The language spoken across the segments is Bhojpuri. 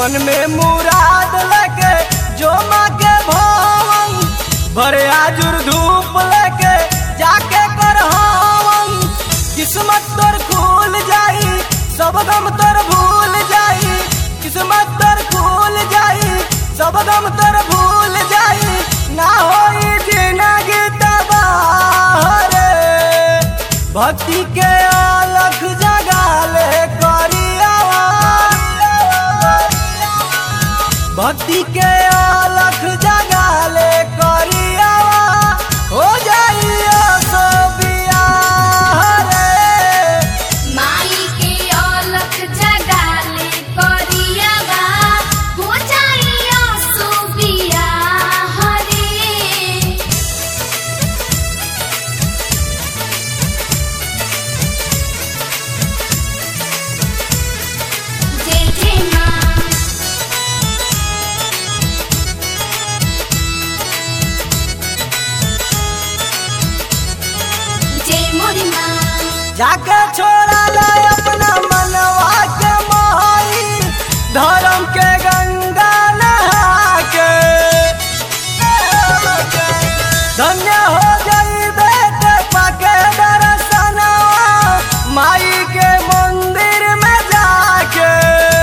मन में मुराद लेके जो माँ के भवन भरे आजुर धूप लेके जाके कर हवन किस्मत तोर खुल जाई सब गम तोर भूल जाई किस्मत तोर खुल जाई सब गम तोर भूल जाई ना होई जिंदगी तबाह रे भक्ति के अलख जगाले करियावा भक्ति के अलख जगाले करियावा हो जाइए सो बियाह रे माई के औलख जगाले करियावा हो जाइयो सुबिया हरे जय जय माँ जय मोरी माँ जाके छोड़ा ले अपना मनवा के मोहाई धर्म के गंगा नहा के धन्य हो जाई बेटे पाके दर्शनवा माई के मंदिर में जाके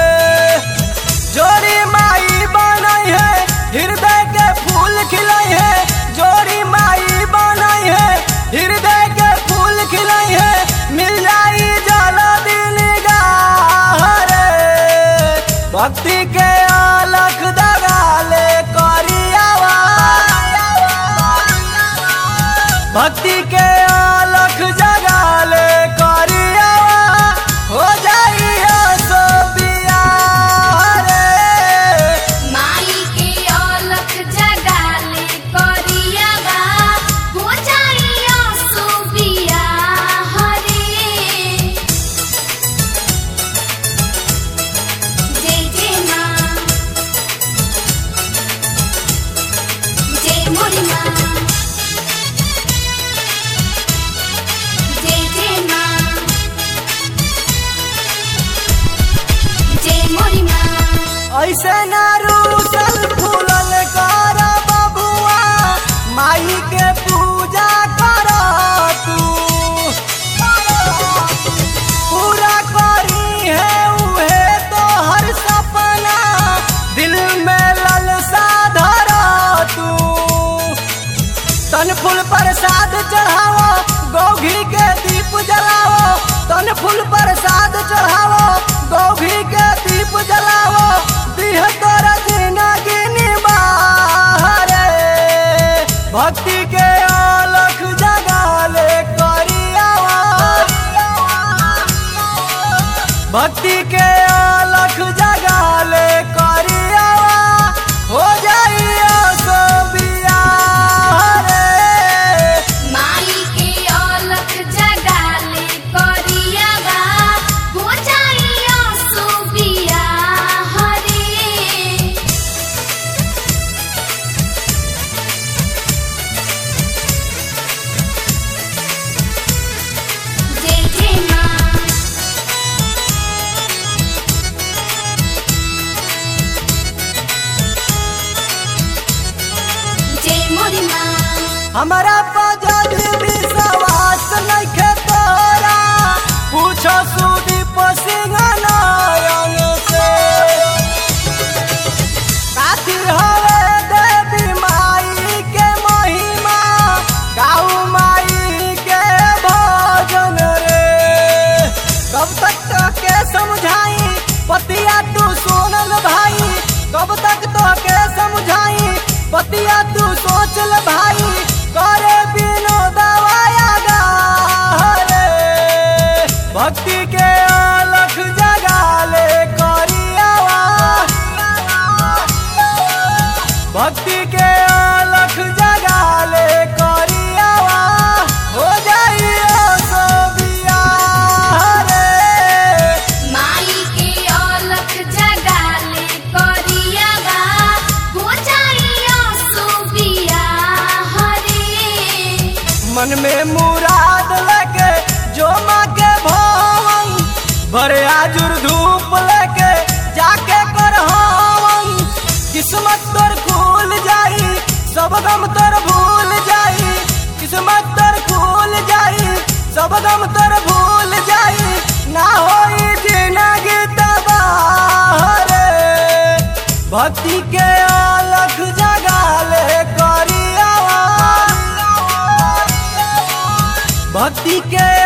जोड़ी माई बनाई है हृदय के फूल खिलाई है जोड़ी माई बनाई है हृदय के फूल खिलाई है मिल जाई जल्दी निगाह रे भक्ति के अलख दगाले करियावा भक्ति के अलख जगाले करियावा हो जाइए सो बियाह रे माई के औलख जगाले करियावा हो जाइयो सुबिया हरे जय जय माँ जय मोरी माँ जय जय माँ जय मोरी माँ ऐसे ना रूसल फूलल कर बबुआ माई के पूजा कर तू पूरा करी है उहे तो हर सपना दिल में ललसा धर तू तन फूल प्रसाद चढ़ावो गौघी के दीप जलावो तन फूल प्रसाद चढ़ावो गौघी के दीप जलावो दिह तोर जिंदगी निबाह रे भक्ति के अलख जगाले करियावा भक्ति के अलख जगाले करियावा हो जाइए सो बियाह रे माई के औलख जगाले करियावा हो जाइयो सुबिया हरे जय जय माँ जय मोरी माँ हमारा पजल विश्वास नइखे तोरा पूछो सुदीप सिंह नारायण से काथी हवे देवी माई के महिमा गाऊ माई के भजन रे कब तक के समझाई पतिया तू सोनल भाई कब तक तो के समझाई पतिया तू सोचल भाई करे बिनो दवाया गा रे भक्ति के अलख जगाले करियावा भक्ति के अलख जगाले करियावा हो जाइए सो बियाह रे माई के औलख जगाले करियावा हो जाइयो सुबिया हरे मन में मुराद लेके जो माँ के भवन भरे आजुर धूप लेके जाके कर सब गम तर भूल जाई किस्मत तर खुल जाई सब गम तर भूल जाई ना होई जिंदगी तबाह रे भक्ति के अलख जगाले करियावा भक्ति के